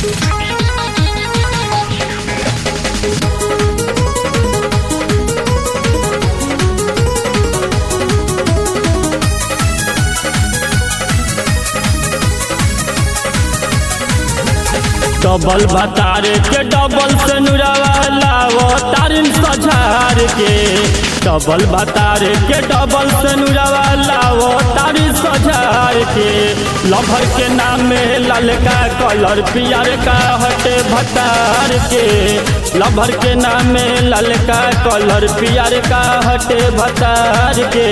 double भतारे के double से नुरावा लावो तारिन सझार के डबल भतारे के डबल से नुरावा लावो तारिन सझार के लभर के नाम में ललका कलर पियर का हटे भतार के लभर के नाम में ललका कलर पियर का हटे भतार के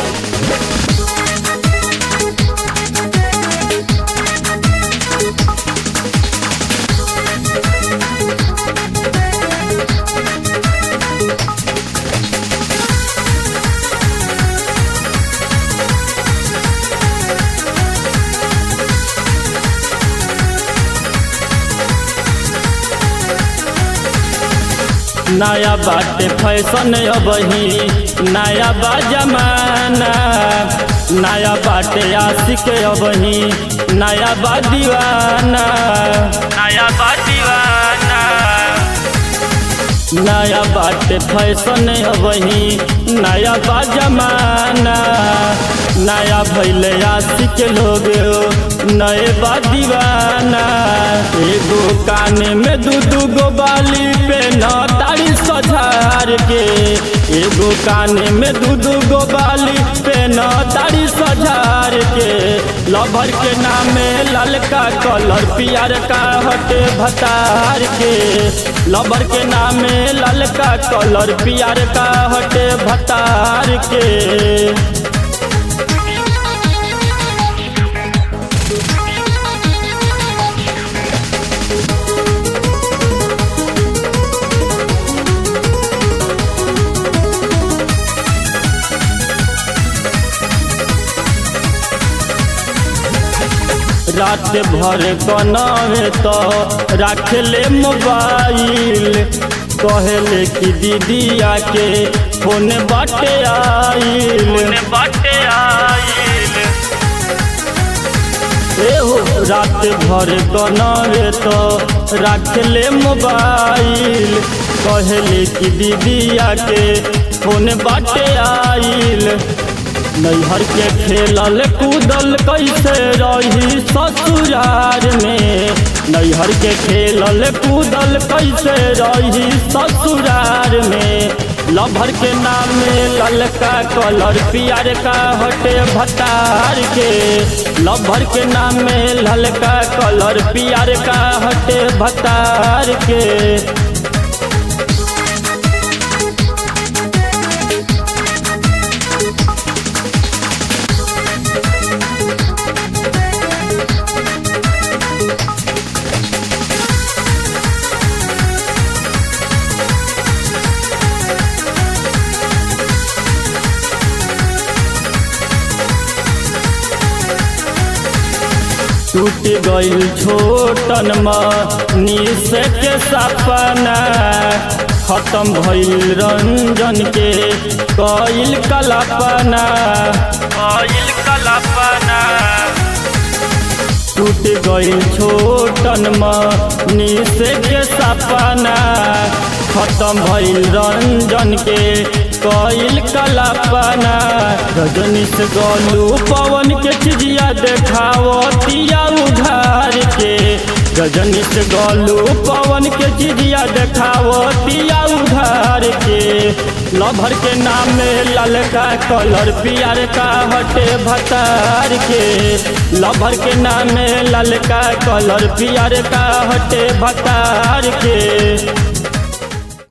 नया बाटे फैशन अबही नया बा जमाना नया बाटे आशिक अबही नया बा दीवाना नया बा दीवाना नया बाटे फैशन अबही नया बा जमाना नया भैले आशिक लोग नए बा दीवाना एगो काने में दू दू गो बाली पे न तारी सझार के एगो काने में दू दू गो बाली पे न तारी सझार के लभर के नामे ललका कलर पियर का हटे भतार के लभर के नामे ललका कलर पियर का हटे भतार के रात भर कनावे तो रख ले मोबाइल कहले कि दीदी आके फोन बाटे आइल बाटे आइल एहो रात भर कनावे तो रख ले मोबाइल कहले कि दीदी आके फोन बाटे आइल नैहर के खेलल कूदल कैसे रही ससुरार में नैहर के खेलल कूदल कैसे रही ससुरार में लभर के नाम में ललका कलर पियर का हटे भतार के लभर के नाम में ललका कलर पियर का हटे भतार के टूट गईल छोटन मनीष के सपना खत्म भइल रंजन के कईल कल्पना कईल कल्पना टूट गईल छोटन मनीष के सपना खत्म भइल रंजन के कईल कल्पना रजनीश गोलू पवन के चिजिया देखावतिया उधार के रजनीश गोलू पवन के चिजिया देखावतिया उधार के लभर के नाम में ललका कलर पियर का हटे भतार के लभर के नाम में ललका कलर पियर का हटे भतार के